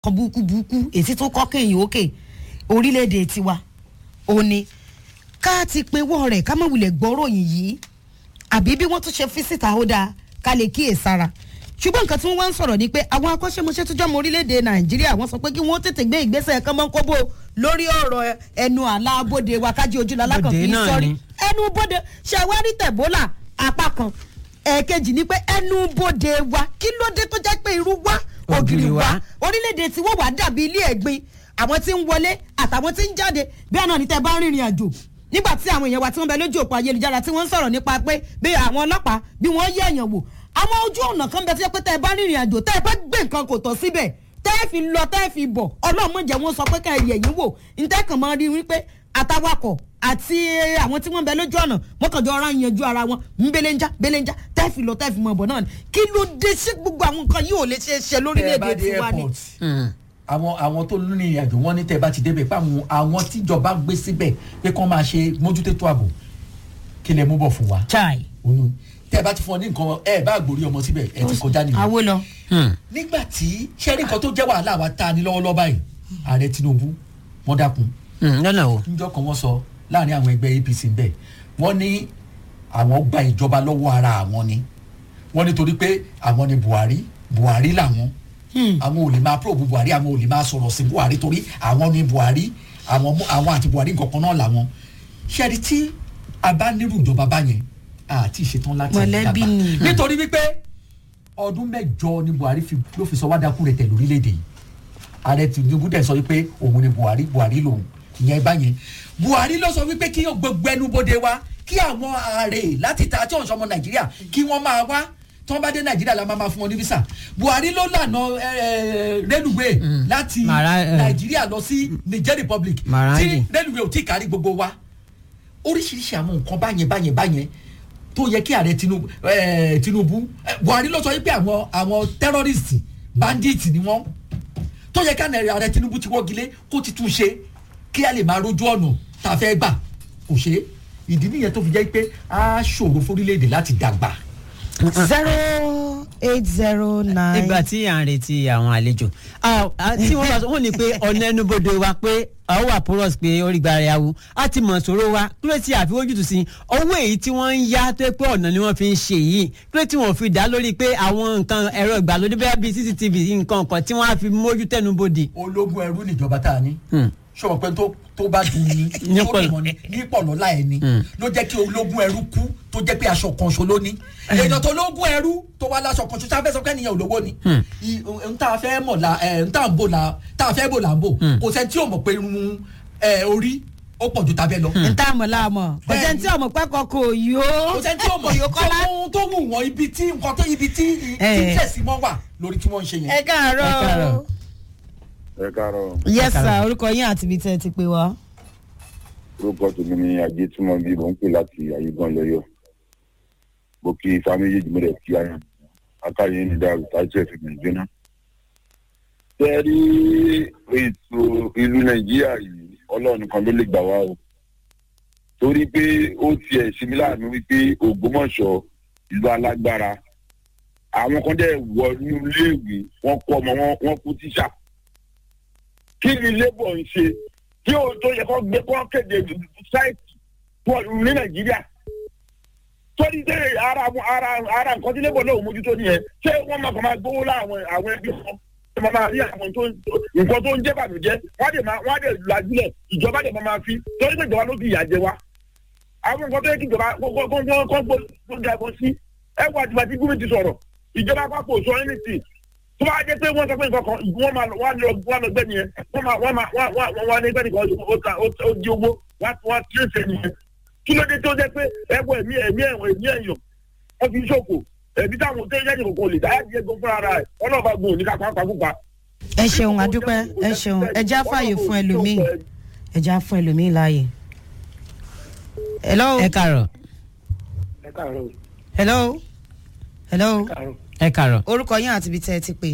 kan burúkú burúkú èsì tó kọ́ kéyìn òkè orílẹ̀-èdè tiwa ó ní ká ti pinwọ́ rẹ̀ ká má wulẹ̀ gbọ́ròyìn yìí àbí bí wọ́n tún ṣe fi síta ó dáa ká lè kíyè sára ṣùgbọ́n nǹkan tí wọ́n wá ń sọ̀rọ̀ ni pé àwọn akọ́ṣẹ́mọṣẹ́ tó jọmọ orílẹ̀-èdè nàìjíríà wọ́n sọ pé kí wọ́n tètè gbé ìgbésẹ̀ kan mọ́ kóbó lórí ọ̀rọ̀ ẹnu àlà abóde wa kájí ojúlọ alákàn Bòdè fi náà sọrí ni. ẹnu bóde ṣàwárí tẹ̀bólà apá kan ẹ̀ẹ̀kejì ni pé ẹnu bóde wa kí ló dé tó jẹ́ pé irú wa ògiri Ògiri wa wa. orílẹ̀-èdè tí wọ́n wà dàbí ilé ẹ̀gbin àwọn tí ń wọlé àtàwọn tí ń jáde bí àná ní tẹ́ bá ń rìnrìn àjò nígbà tí àwọn èèyàn wa tí wọ́n bẹ lójú òpó ayélujára tí wọ́n ń sọ̀rọ̀ nípa pé bí àwọn ọlọ́pàá bí wọ́n yẹ èèyàn wò àwọn ojú ọ̀nà kan bẹ tí wọ́n pé tẹ́ ẹ bá rìnrìn àjò tẹ́ ẹ bá gbé nǹkan kò tọ́ síbẹ̀ tẹ́ ẹ fi lọ tẹ́ ẹ fi bọ̀ ọlọ́mọ jẹ́ wọ́n sọ pé ká ẹ yẹ̀ yín wò ntẹ́ kàn máa rí wípé àtàwakọ̀ àti àwọn tí wọ́n bẹ lójú ọ̀nà wọ́n kàn jọ ara yanjú ara wọn ń belenja belenja tẹ́ ẹ fi lọ tẹ́ ẹ fi mọ̀ bọ̀ náà ni kí ló dé sí gbogbo àwọn nǹkan yìí ò lè ṣe é ṣe tẹ́ ẹ bá lórílẹ̀‐èdè dé tiwa ni. airport àwọn àwọn tó ní ìrìn àjò wọn ní tẹ́ ẹ bá ti débẹ̀ pé àwọn àwọn tíjọba gbé síbẹ̀ pé kán máa ṣe mójútó ààbò kí lẹ mú bọ̀ fún wa chai oyún tẹ́ ẹ bá ti fún ọ ní nǹkan ẹ bá gbòrí ọmọ síbẹ̀ ẹ ti kọjá nìyẹn àwo lọ. nígbà tí sẹ́rí nǹkan tó jẹ́ wàhálà wa ta ni lọ́wọ́lọ́wọ́ báyìí ààrẹ tinubu wọ́n dákun lọ́nà o. níjọ́ kan wọ́n sọ láàrin àwọn ẹgbẹ́ apc ń bẹ̀ wọ́n ní àwọn gba ìjọba lọ́wọ́ ara àwọn ni wọ́n nítorí pé àwọn ni buhari buhari làwọn àwọn ò lè máa probe buhari àwọn ò lè máa sọ̀rọ̀ sí buhari torí àwọn ni buhari àwọn mú- àwọn àti buhari nǹkan kan náà làwọn ṣẹ́rí tí a bá nírú ìjọba báyẹn àti ìṣetán láti Mọ̀lẹ́bí dàgbà. ni. nítorí wípé ọdún mẹ́jọ ni buhari fi ló fi sọ wá dákú rẹ̀ tẹ̀ lórílẹ̀‐èdè yìí ààrẹ tinubu dẹ̀ sọ wípé òun ni buhari buhari lòun ìyẹn báyẹn buhari ló sọ wípé kí gbogbo ẹnubodè wa kí àwọn ààrẹ láti ta tí òǹṣọmọ nàìjíríà kí wọ́n máa wá tí wọ́n bá dé nàìjíríà la máa máa fún wọn ní visa buhari ló lànà rélùwé láti Mara- eh. nàìjíríà lọ sí niger republic Maradi. tí rélùwé ò tí ì kárí gbogbo wa oríṣiríṣi àwọn nǹkan báyẹn báyẹn báyẹn tó yẹ kí ààrẹ tinubu eh, tinubu eh, buhari ló sọ wípé àwọn àwọn terrorist bandit ni wọn tó yẹ ká ààrẹ tinubu ti wọ́gilé kó ti tún ṣe kí a lè máa rójú ọ̀nà tá a fẹ́ gbà kò ṣe é ìdí nìyẹn tó fi jẹ́ pé a ṣòro fórílẹ̀-èdè láti dàgbà. zero eight zero nine. nígbà tí à ń retí àwọn àlejò Ah, ah, tí wọ́n bá sọ wọ́n ní pé ọ̀nà ẹnubodè wa pé àwọn wà porous pé orí gba ara yawu a ti mọ̀ sọ̀rọ̀ wa kí ló ti àfiwójútùú sí owó èyí tí wọ́n ń yá tó pé ọ̀nà ni wọ́n fi ń ṣe yìí kí ló tí wọ́n fi dá lórí pé àwọn nǹkan ẹ̀rọ ìgbàlódé bẹ́ẹ̀ bíi cctv nǹkan kan tí wọ́n á fi mójú tẹnubodè. ológun ẹrú níjọba tá a ní Hmm. ṣọwọ́ pé tó tó bá dùn ní Ní tó pọ̀lọ̀. dùn mọ́ ní ní pọ̀lọ́lá ẹ̀ ni Hmm. ló jẹ́ kí ológun ẹrú kú tó jẹ́ pé aṣọ kan ṣo ló ní èèyàn tó ológun ẹrú tó wá láṣọ kan ṣo tá a fẹ́ sọ pé ènìyàn olówó ni Hmm. I- n tá a fẹ́ mọ̀ la ẹ̀ n tá a ń bò la tá a fẹ́ bò la ń bò Hmm. kò sẹ́ni tí ò mọ̀ pé irun ẹ̀ orí ó pọ̀ ju tabẹ́ lọ n tá a mọ̀ láàmọ̀ kò jẹ́ tí ọmọ pẹ́kọ̀ kò yó. kò sẹ́ni tí ò mọ̀ yó kọ́lá. tó tó wù wọ́n ibi tí nǹkan tó ibi tí tí Eh. tẹ̀sí mọ́ wà lórí tí wọ́n ń ṣe yẹn. ẹ káàárọ̀. Ẹ káàárọ̀. ẹ káàárọ̀ yes Ẹ sir káàárọ̀. orúkọ yín àti ibi tẹ́ ẹ ti pè wá. orúkọ tèmi ni ajé tí mo bí mò ń pè láti ayégan lọyọ mo kí ifá méjèèjì mo rẹ kí ara akáyé ní dàrú tájú ẹ fi gbìn jóná. tẹ rí ètò ìlú nàìjíríà yìí ọlọ́run kan ló lè gbà wá o torí pé ó tiẹ̀ ṣe mí láàánú wípé ògbómọ̀ṣọ́ ìlú alágbára àwọn kan dẹ̀ wọ inú iléèwé wọ́n kọ́ ọmọ wọn wọ́n kú tíṣà kí ni labour ń ṣe tí o tó yẹ kó gbé kó kéde sáìtì pọ̀ ní nàìjíríà torí tẹ ara ara ara nǹkan tí labour náà ò mójútó nìyẹn ṣé wọ́n máa kàn máa gbówó láwọn àwọn ẹbí wọn wọ́n máa máa rí àwọn tó nǹkan tó ń jẹ́ bàmíjẹ́ wọ́n á dẹ̀ máa wọ́n á dẹ̀ lajúlẹ̀ ìjọba dẹ̀ máa máa fi torí pé ìjọba ló fi ìyà jẹ wa àwọn nǹkan tó yẹ kí ìjọba kó kó kó kó kó kó ga ẹ̀kọ́ sí ẹ wà tí bàtí gómìnà ti sọ̀rọ̀ ìjọba àpapọ̀ sọ anything tó bá jẹ́ pé wọ́n sọ pé nǹkan kan wọ́n máa wọ́n á lọ wọ́n á lọ gbẹ́ nìyẹn wọ́n máa wọ́n máa wọ́n wọ́n wọ́n á ní gbẹ́ nìkan ó ta ó ó di owó wọ́n á wọ́n á tí ó ṣe nìyẹn kí ló dé tó jẹ́ pé ẹ̀wọ̀ ẹ̀mí ẹ̀mí ẹ̀wọ̀n ẹ̀mí ẹ̀yàn wọ́n fi ṣòfò ẹ̀mí táwọn tó yẹ́ ìdìbò kò lè dáyà díẹ̀ gbọ́ fúnra rẹ̀ ọlọ́ọ̀bá gbòò ní kápá pàkúpa. ẹ ṣeun adúpẹ́ ẹ ṣeun ẹ já fààyè fún ẹlòmíì ẹ já fún ẹlòmíì láàyè. hello ẹ káàárọ̀ ẹ káàárọ̀ hello hello káàárọ̀ ẹ káàárọ̀. orúkọ yín àti ibi tẹ́ ẹ ti pè.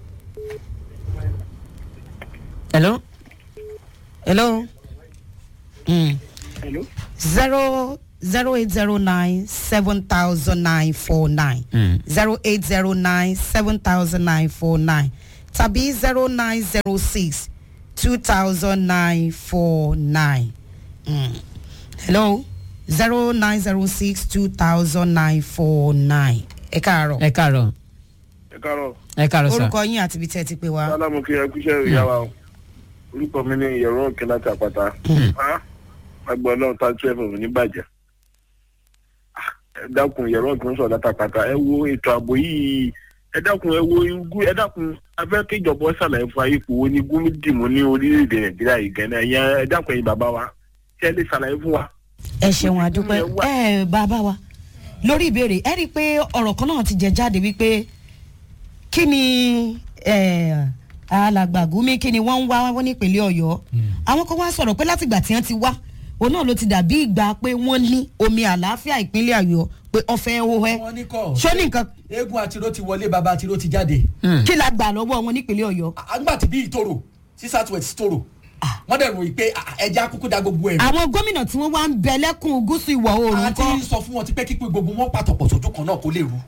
hello. hello mm. hello zero zero eight zero nine seven thousand nine four nine Mm. zero eight zero nine seven thousand nine four nine tàbí zero nine zero six two thousand nine four nine hello zero nine zero six two thousand nine four nine ẹ káàárọ̀ ẹ káàárọ̀ ẹ káàárọ̀ ẹ káàárọ̀ sà. orúkọ yín àti ibi tẹ́ ẹ ti pè wá. sálámù kí ẹ kúṣẹ́ ìyá wa o orúkọ mi ní ìyẹ̀rọ òkè láti àpáta agbọ̀n náà tá twelve of ní bàjẹ́ Ah, ẹ dákun ìyẹ̀rọ òkè ń sọ̀rọ̀ láti àpáta ẹ wo ètò ààbò yìí ẹ dákun ẹ wo igu ẹ dákun abẹ́ kéjọba ṣàlàyé fún ayé ipò wo ni gúnmi dìmú ní orílẹ̀-èdè nàìjíríà yìí gẹ́nà ẹ̀yẹ ẹ dákun ẹ̀yin bàbá wa ṣé ẹ lè ṣàlàyé fún wa. ẹ ṣeun àdúpẹ́ Ẹ wá. ẹ bàbá wa lórí ìbéèrè ẹ rí i pé ọ̀rọ̀ kan náà ti jẹ jáde wípé kí ni eh, alàgbà Gumi kí ni wọ́n ń wá wọ́n nípínlẹ̀ ọ̀yọ́ àwọn kan wá sọ̀rọ̀ pé látìgbà tí wọ́n ti wá òun náà ló ti dàbí ìgbà pé wọ́n ní omi àlàáfíà ìpínlẹ̀ ọ̀yọ́ pé ọ̀fẹ́ hóhẹ́ wọ́n ní kọ́ ṣó ní nǹkan eégún àtiró ti wọlé baba àtiró ti jáde kí la gbà lọ́wọ́ wọn nípínlẹ̀ ọ̀yọ́ àgbà tí bí ìtòrò sí southwest tòrò wọ́n dẹ̀ ròyìn pé ah, ẹja kúkú da gbogbo ẹ̀rù àwọn gómìnà tí wọ́n wá ń bẹ lẹ́kùn gúúsù ìwọ̀ oòrùn àti kọ́ sọ fún wọn ti pẹ́ kí pé gbogbo wọn pàtọ̀pọ̀ sójú kan náà kó lè rú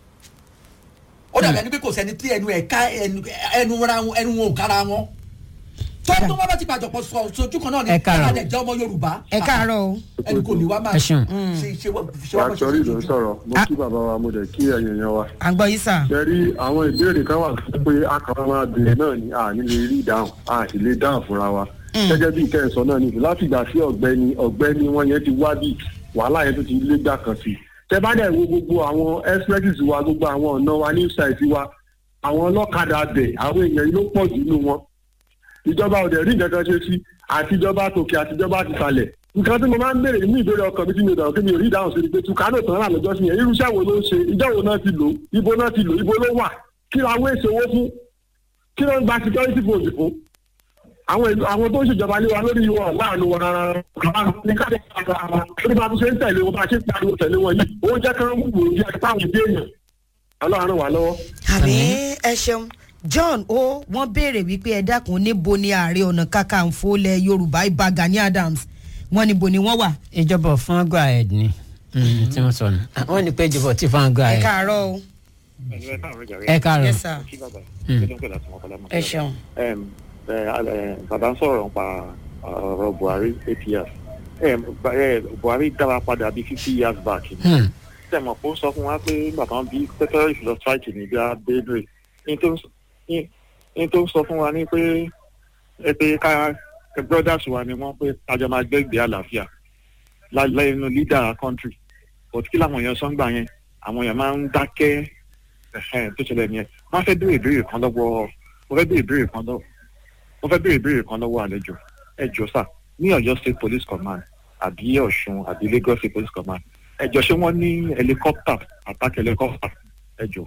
ó dàbí ẹni pé kò sẹ́ni tí ẹnu ẹ̀ ká ẹnu ẹnu ra wọn ẹnu wọn ò kára wọn tó tó wọn bá ti pàtọ̀pọ̀ sọ sójú kan náà ni Ẹ káàárọ̀. ẹ̀ jẹ́ ọmọ yorùbá ẹ káàárọ̀ o ẹni kò ní wá máa Ẹ ṣeun. ṣe ṣe wọ́n ṣe wọ́n Àṣọrí ló ń sọ̀rọ̀, mo Ah. kí bàbá wa, mo dẹ̀ kí ẹ̀yìn èèyàn wa. à ń gbọ́ yín sà. Ṣé rí àwọn ìbéèrè kan wà tó pé a kàn máa bèèrè náà ni a ní lè rí ìdáhùn, a sì lè dáhùn fúnra wa. Gẹ́gẹ́ bí ìkẹyìnsọ náà nìyí, láti ìgbà tí ọ̀gbẹ́ni ọ̀gbẹ́ni wọn yẹn ti wá bí wàhálà yẹn tó ti lé gbà kan sí. Tẹ bá dẹ̀ wo gbogbo àwọn expresses wa, gbogbo àwọn ọ̀nà wa ní site wa, àwọn ọlọ́kadà bẹ̀, àwọn èèyàn yìí ló pọ̀ jù nínú wọn. Ìjọba ò dẹ̀ rí nǹkan kan ṣe sí, àtijọba tòkè àtijọba ti sàlẹ̀ nǹkan tí mo máa ń béèrè nínú ìbéèrè ọkàn mi tí mi ò dàrú kí mi ò rí ìdáhùn sí ni pé tukano tán rà lọ́jọ́ sí yẹn irúṣẹ́ wo ló ń ṣe ìjọ wo náà ti lò ibo náà ti lò ibo ló wà kí la wé ìṣòwò fún kí ló ń gba security post fún àwọn ìlú àwọn tó ń ṣèjọba lé wa lórí wọn láàánú wọn rárá rárá ní káde ara ara lórí bá a tún ṣe ń tẹ̀lé wọn bá a ṣe ń pariwo tẹ̀lé wọn yìí ó jẹ́ kí wọ́n wò ó bí ẹni táwọn ìdí èèyàn ọlọ́run ràn wá lọ́wọ́. àmì ẹ ṣeun john o wọn béèrè wípé ẹ dákun níbo ni ààrẹ ọ̀nà kakanfò lẹ yorùbá ibà gani adams wọn níbo ni wọn wà. ìjọba fún go ahead ni Mm, tí wọ́n sọ nù. wọ́n ní pé ìjọba tí fún go ẹ ahead. káàárọ̀ o ẹ káàárọ̀. yes sir Mm. ẹ ṣeun. bàbá ń sọ̀rọ̀ nípa ọ̀rọ̀ buhari eight years Em, ba- eh, buhari dára padà bíi fifty years back Hmm. tẹ̀mọ̀ kó sọ fún wa pé nígbà kan bí terrorist lọ strike ní bíi abedre ní tó ń- ní- ní tó ń sọ fún wa ní pé ẹ pé ká ẹ brothers wa ni wọ́n pé kájọ máa gbẹ́gbẹ́ àlàáfíà lẹ́nu leader country but kí làwọn èèyàn sọ ń gbà yẹn àwọn èèyàn máa ń dákẹ́ ẹ̀hẹ́n tó ṣẹlẹ̀ nìyẹn wọ́n fẹ́ béèrè ìbéèrè kan lọ́wọ́ mo fẹ́ béèrè ìbéèrè kan lọ́wọ́ mo fẹ́ béèrè ìbéèrè kan lọ́wọ́ àlejò ẹ jọ sà ní Ọ̀yọ́ state police command àbí Ọ̀ṣun àbí Lagos state police command ẹ jọ ṣé wọ́n ní helicopter attack helicopter ẹ jọ.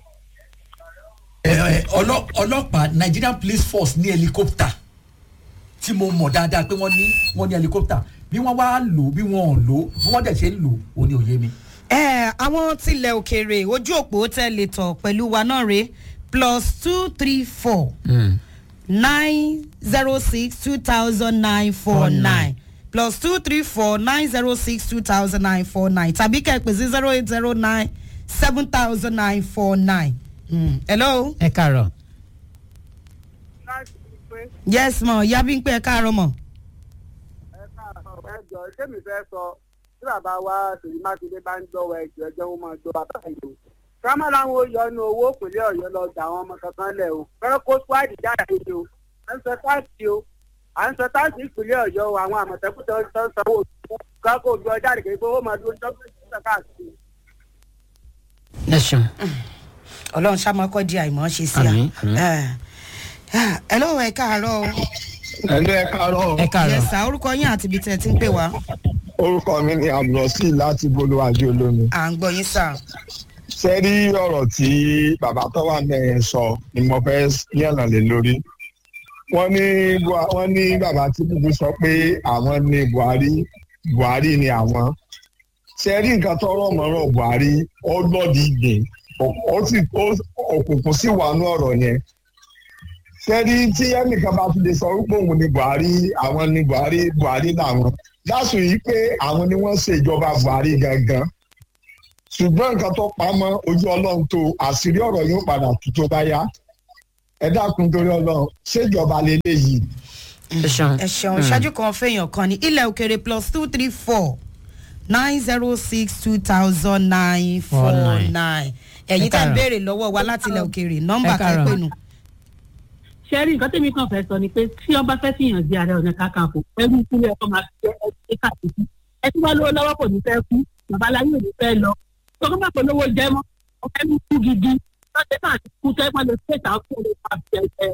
ẹ, ẹ, ọlọ- ọlọ́pàá Nigerian police force ní helicopter tí mo mọ̀ dáadáa pé wọ́n ní wọ́n ní helicopter bí wọ́n wá lò bí wọ́n ò lò bí wọ́n dẹ̀ ṣe ń lò ó ní òye mi. ẹ àwọn tilẹ̀ òkèèrè ojú òpó tẹ̀lé tọ̀ pẹ̀lú wa náà rè plus two three four Hmm. nine zero six two thousand nine four nine plus two three four nine zero six two thousand nine four nine tàbí kẹ́pẹ́ sí zero eight zero nine seven thousand nine four nine. hello. ẹ káàárọ̀. yes mọ yabi ń pẹ́ káàárọ̀ mọ̀. ẹjọ sẹmi fẹ́ sọ tí bàbá wa Ṣèyí Mákindé bá ń gbọ́ wa ẹjọ ẹjọ wọn máa gbọ́ bàbá yìí o kámá làwọn ó yọ inú owó ìpínlẹ̀ Ọ̀yọ́ lọ gbà àwọn ọmọ kankan lẹ̀ o fẹ́rẹ́ kó swáàdì jáde ni o à ń sọ táàsì o à ń sọ táàsì ìpínlẹ̀ Ọ̀yọ́ o àwọn àmọ̀tẹ́kùn tó ń sọ sanwó kákó ojú ọjà rẹ̀ kékeré owó máa dúró dọ́gbẹ́sì káàkiri. ẹ ṣeun. ọlọ́run ṣàmọ́kọ́ di àìmọ́ ṣe sí Àmín, àmín. a. ẹ lọ́wọ́ ẹ káàárọ̀ o. ẹlẹ́ ẹ káàárọ̀ ẹ káàárọ̀. yẹsà orúkọ yín àti ibi tẹ̀ ẹ ti ń pè wá. orúkọ mi ni abdulrasí láti bolúwájú olómi. à ń gbọ́ yín sà. ṣé rí ọ̀rọ̀ tí bàbá tó wà mẹ́rin sọ ni mo fẹ́ yànnà lé lórí. wọ́n ní Bua- wọ́n ní bàbá Tinubu sọ pé àwọn ní Buhari Buhari ni àwọn. ṣé rí nǹkan tó rọ̀ mọ́rọ̀ Buhari ó lọ́ọ̀dì gbìn ó sì ó- òkùnkùn sì wà ní ọ̀rọ̀ yẹn. ṣé rí tí ẹnìkan bá fi lè sọ wípé òun ni Buhari àwọn ni Buhari Buhari làwọn dáṣù yìí pé àwọn ni wọ́n ṣe ìjọba Buhari gangan ṣùgbọ́n nǹkan tó pamọ́ ojú ọlọ́run tó àṣírí ọ̀rọ̀ yóò padà tú tó bá yá ẹ dákun torí ọlọ́run ṣèjọba lélẹ́yìí ẹ ṣeun. ẹ ṣeun ṣáájú kan fẹ́yàn kan ní ilẹ̀ òkèrè plus two three four nine zero six two thousand nine four nine ẹ̀yin tá ń káàárọ̀. béèrè lọ́wọ́ wa láti ilẹ̀ òkèrè nọ́mbà Ẹ káàárọ̀. kẹ́pẹ́ nù. ṣe rí nǹkan tẹ́mi kan fẹ́ sọ ni pé tí ọba fẹ́ fìyàn di ààrẹ ọ̀nà kakanfò ẹrú ìpínlẹ̀ ọkọ̀ máa fi jẹ́ ẹgbẹ́ káàkiri ẹ tí wọ́n lówó lọ́wọ́ kò ní fẹ́ kú babaláyé ò ní fẹ́ lọ tọ́kọ́ bá pọ̀ lówó jẹ́ mọ́ ọ̀fẹ́ mi kú gidi lọ́sẹ̀ náà ti kú tẹ́ wọ́n lè ṣètà kó lè pa jẹ́ ẹ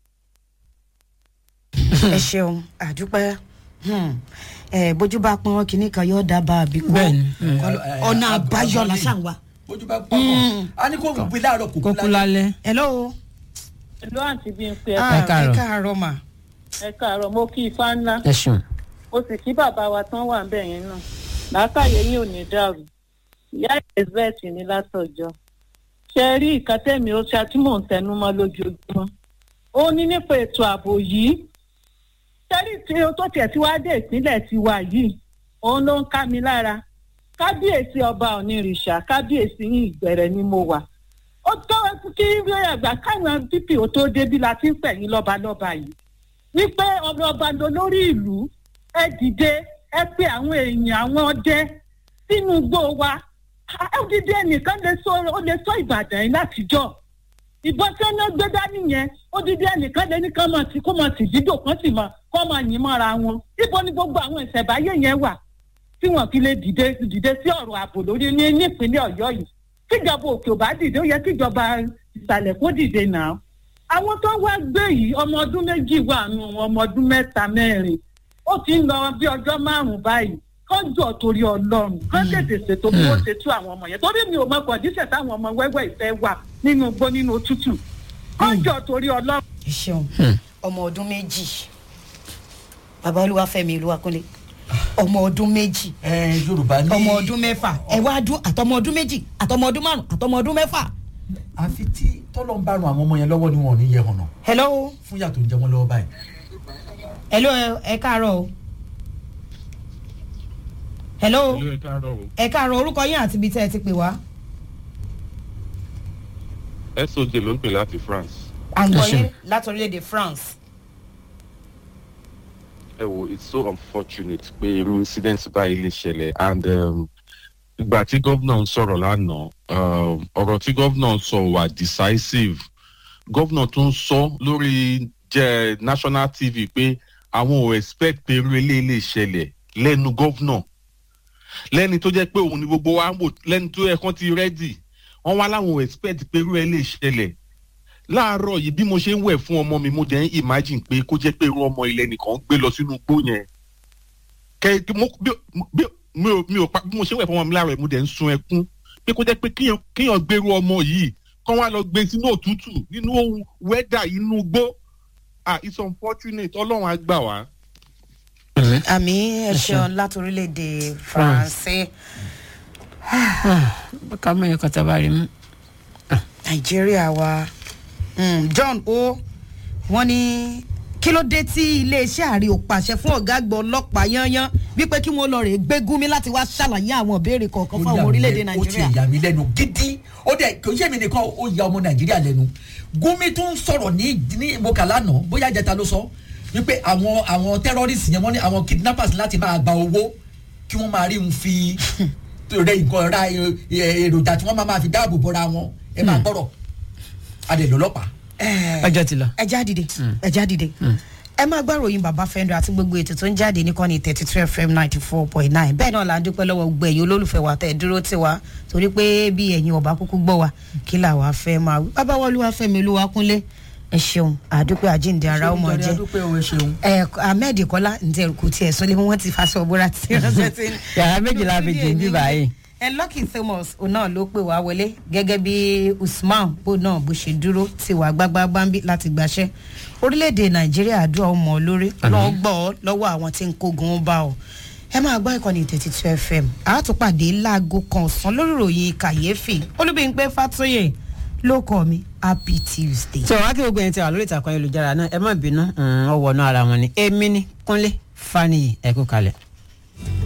ẹ ṣeun àdúpẹ́ Hmm. ẹ bójú bá pọn kínní kan yóò dábàá àbí kó Bẹ́ẹ̀ni. ọ̀nà àbáyọ làṣà wa. bójú bá pọ̀ pọ̀ a ní kó ń gbé láàárọ̀ kò kókó lálẹ́. hello. ìlú àǹtí bí n pe Ah, Ẹ káàárọ̀. ẹ káàárọ̀ mà. ẹ káàárọ̀ mo kí ifá ńlá ẹ ṣeun. mo sì kí bàbá wa tán wà ńbẹ̀ yẹn náà làákàyè yín ò ní dàrú ìyá elizabeth ní látọjọ́ ṣe rí ìkàtẹ́mi ó ṣe àtúmọ̀ ń tẹnu mọ́ lójoojúmọ́ ó ní nípa ètò ààbò yìí ṣẹ́rí tí o tó tiẹ̀ tí wàá dé ìpínlẹ̀ tiwa yìí òun ló ń ká mi lára kábíyèsí ọba onírìṣà kábíyèsí yìí ìgbẹ̀rẹ̀ ni mo wà ó tó kí ẹgbà káwọn dpo tó débi la ti ń pẹ̀yìn lọ́balọ́ba yìí wípé ọba ọba ló lórí ìlú ẹ dìde ẹ pé àwọn èèyàn àwọn ọdẹ sínú igbó wa ẹ dìde ẹnìkan lè sọ ó lè sọ ìbàdàn yìí látijọ́ ìbọn tí wọn gbé dání yẹn ó dìde ẹnìkan lè ní kán máa ti kó máa ti dídò kán sì máa kó máa yìn mọ́ra wọn ibo ni gbogbo àwọn ìṣẹ̀báyé yẹn wà tí wọn fi lè dìde dìde sí ọ̀rọ̀ ààbò lórí ní nípínlẹ̀ ọ̀yọ́ yìí kíjọba òkè ò bá dìde ó yẹ kíjọba ìsàlẹ̀ kó dìde náà àwọn tó wá gbé yìí ọmọ ọdún méjì wà nù wọn ọmọ ọdún mẹ́ta mẹ́rin ó ti ń lọ bí ọjọ́ márùn-ún báyìí kọ́ńjọ́ torí ọlọ́run kán tètè ṣètò bí wọ́n ṣe tú àwọn ọmọ yẹn torí mi ò mọ kọ̀díṣẹ̀ táwọn ọmọ wẹ́wẹ́ ìfẹ́ wà nínú igbó nínú òtútù kọ́ńjọ́ torí ọlọ́run. ẹ ṣeun ọmọ ọdún méjì bàbá olúwàfẹ́mi olúwakúnlé ọmọ ọdún méjì ẹ yorùbá ní. ọmọ ọdún mẹ́fà ẹ wá dún àtọmọ ọdún méjì àtọmọ ọdún márùn àtọmọ ọdún mẹ́fà. àfi tí tọ́lọ́ ń bá ran àwọn ọmọ yẹn lọ́wọ́ ni wọn ò ní yẹ hànà hello fún yàtọ̀ ń jẹ wọn lọ́wọ́ báyìí. hello ẹ- ẹ káàárọ̀ o. hello Hello, ẹ káàárọ̀ o. ẹ káàárọ̀ orúkọ yín àti ibi tẹ́ ẹ ti pè wá. soj ló ń pè láti france à ń gbọ́ Ẹ ṣeun. yín láti orílẹ̀-èdè france. ẹ wo it's so unfortunate pé irú incident báyìí lè ṣẹlẹ̀ and um, ìgbà tí gómìnà ń sọ̀rọ̀ lánàá um, ọ̀rọ̀ tí gómìnà ń sọ wà decisive gómìnà tó ń sọ lórí jẹ́ national tv pé àwọn ò expect pé irú eléyìí lè ṣẹlẹ̀ lẹ́nu gómìnà lẹ́ni tó jẹ́ pé òun ni gbogbo wa ń wò lẹ́ni tó yẹ kán ti rẹ́dì wọ́n wá láwọn ò expect pé irú ẹ lè ṣẹlẹ̀ láàárọ̀ yìí bí mo ṣe ń wẹ̀ fún ọmọ mi mo dẹ̀ ń imagine pé kó jẹ́ pé irú ọmọ ilẹ̀ nìkan gbé lọ sínú igbó yẹn kẹ kí mo bí bí mi ò mi ò pa bí mo ṣe ń wẹ̀ fún ọmọ mi láàárọ̀ yìí mo dẹ̀ ń sun ẹkún pé kó jẹ́ pé kíyàn kíyàn gbérú ọmọ yìí kán wá lọ gbé sínú òtútù nínú ohun wẹ́dà inú igbó ah it's unfortunate ọlọ́run á gbà wá. àmì ẹ ṣeun láti orílẹ̀-èdè faransé ká mọ̀ ẹ̀kọ́ tá a bá rí mú. nàìjíríà wa Mm, john o wọ́n ní kí ló dé tí iléeṣẹ́ ààrẹ ò pàṣẹ fún ọ̀gá àgbà ọlọ́pàá yányán wípé kí wọ́n lọ rè gbé gúnmi láti wá ṣàlàyé àwọn ìbéèrè kọ̀ọ̀kan fún àwọn orílẹ̀-èdè ó ti nàìjíríà. yà mí lẹ́nu gidi ó dẹ̀ kò yé mi nìkan ó ya ọmọ nàìjíríà lẹ́nu gúnmi tó ń sọ̀rọ̀ ní ní ìmọ̀kà lánàá bóyá ìjẹta ló sọ wípé àwọn àwọn terrorists yẹn wọ́n ní àwọn kidnappers láti máa gba owó kí wọ́n máa rí un fi rẹ nǹkan ra ẹ- ẹ- èròjà tí wọ́n máa máa fi dáàbò bọ́ra wọn ẹ máa gbọ́rọ̀ adè lọ́lọ́pàá. ọjọ́ ti lọ. ẹ já dìde ẹ já dìde ẹ máa gbọ́ ròyìn bàbá fẹ́ndọ̀ àti gbogbo ètò tó ń jáde níkànnì thirty two fm ninety four point nine bẹ́ẹ̀ náà là ń dúpẹ́ lọ́wọ́ gbogbo ẹ̀yin olólùfẹ́ wa tẹ̀ dúró tì wá torí pé bí ẹ̀yin ọba kúkú gbọ́ wa kí là wá fẹ́ máa wí bàbá wọlé wa fẹ́mi olúwa kúnlé ẹ ṣeun àdúpẹ́ àjíǹde ara ọmọ jẹ́ ẹ ahmed kọ́lá ǹjẹ́ kò tiẹ̀ sọ́lé wọn ti fa aṣọ bóra tí ránṣẹ́ tí. yàrá méjìlá fi jìn bí báyìí. ẹ lucky thomas òun náà ló pè wá wọlé gẹ́gẹ́ bí usman bó náà bó ṣe dúró ti wà gbágbágbámbí láti gbàṣẹ́ orílẹ̀-èdè nàìjíríà àdúrà ọmọ olórí lọ́ọ́ gbọ́ ọ lọ́wọ́ àwọn tí ń kógun bá ọ ẹ máa gbọ́ ìkànnì thirty two fm àátúpàdé láago kan ọ̀sán lórí ìròyìn kàyéfì olúbíyìnpé fàtóyè ló kọ́ mi happy tuesday. tí wàá kí gbogbo ẹni tí wà lórí ìtàkùn ayélujára náà ẹ má bínú ọwọ́ náà ara wọn ni èmi ni kúnlé faniyi ẹ kú kalẹ̀.